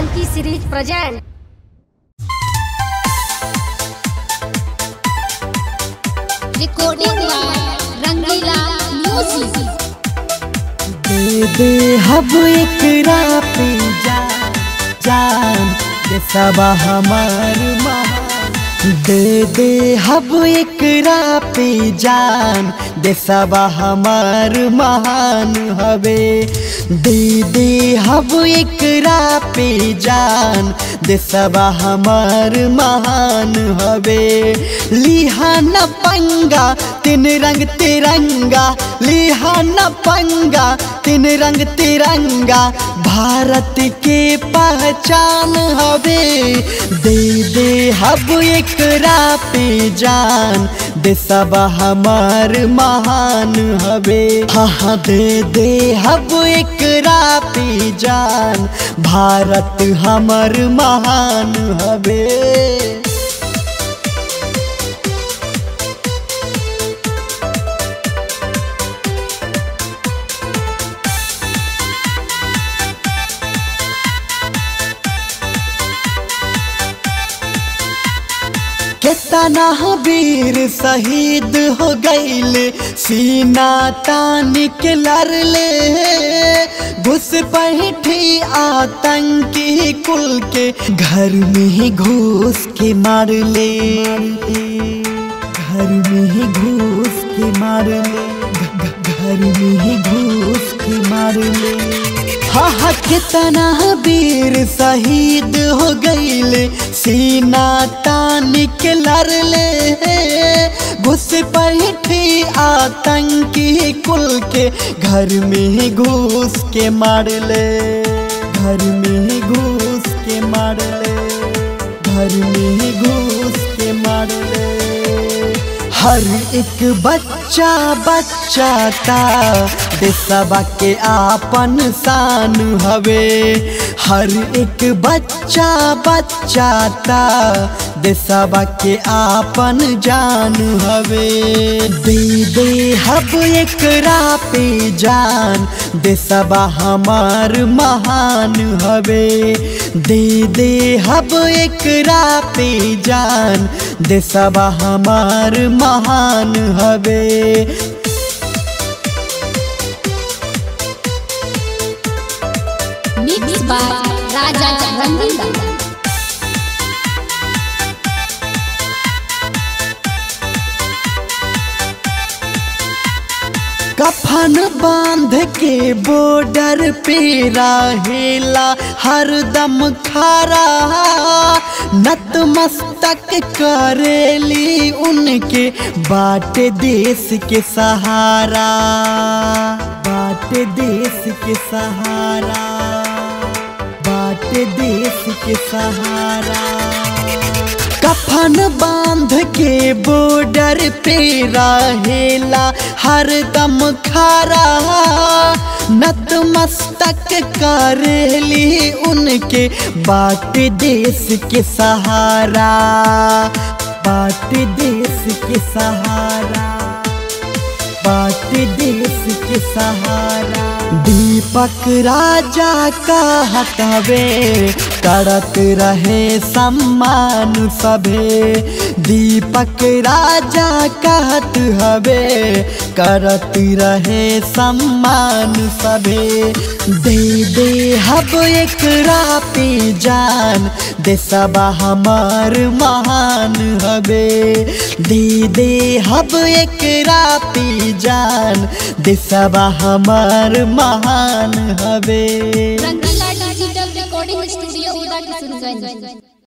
Funky series present. recording by Rangila Music. दे दे हब एकरा पे जान जान ये सब हमार महान दे दे हब एकरा पे जान दे सब हमार महान हवे दे दे हब एकरा पे जान दे सब हमार महान हवे लिहा न पंगा तीन रंग तिरंगा लिहा न पंगा तीन रंग तिरंगा भारत के पहचान हवे दे दे हब एकरा पे जान दे सब हमार महान हवे हाँ हाँ दे दे हब एकरा पे जान भारत हमर महान हवे केतना वीर शहीद हो गईले सीना तान के लड़ले घुस बैठी आतंकी कुल के घर में ही घुस के मार ले घर में ही घुस के मार ले घ- घ- घर में ही घुस के मार ले हा हा कितना वीर शहीद हो गईले सीना तान के लड़ले घुस बैठी आतंकी कुल के घर में ही घुस के मार ले घर में ही घुस के मार ले घर में ही घुस के मार ले हर एक बच्चा बच्चा ता देशवा के आपन शान हवे हर एक बच्चा बच्चा ता देशवा के आपन जान हवे दे दे हब एकरा पे जान देशवा हमार महान हवे दे दे हब एकरा पे जान देशवा हमार महान हवे Mixed by Raja Rangila. कफन बांध के बॉर्डर पे रहेला हरदम खरा नतमस्तक करेली उनके बाट देश के सहारा बाट देश के सहारा बाट देश के सहारा कफन बांध के बॉर्डर पे रहेला हरदम खरा नतमस्तक करेली उनके बाट देश के सहारा बाट देश के सहारा बाट देश के सहारा दीपक राजा का हटवे करत रहे सम्मान सभे दीपक राजा कहत हवे करत रहे सम्मान सभे दे दे हब एकरा पे जान देशवा हमार महान हवे दे दे हब एकरा पे जान देशवा हमार महान हवे Rangila Digital Recording Studio, Uda Kisunganj.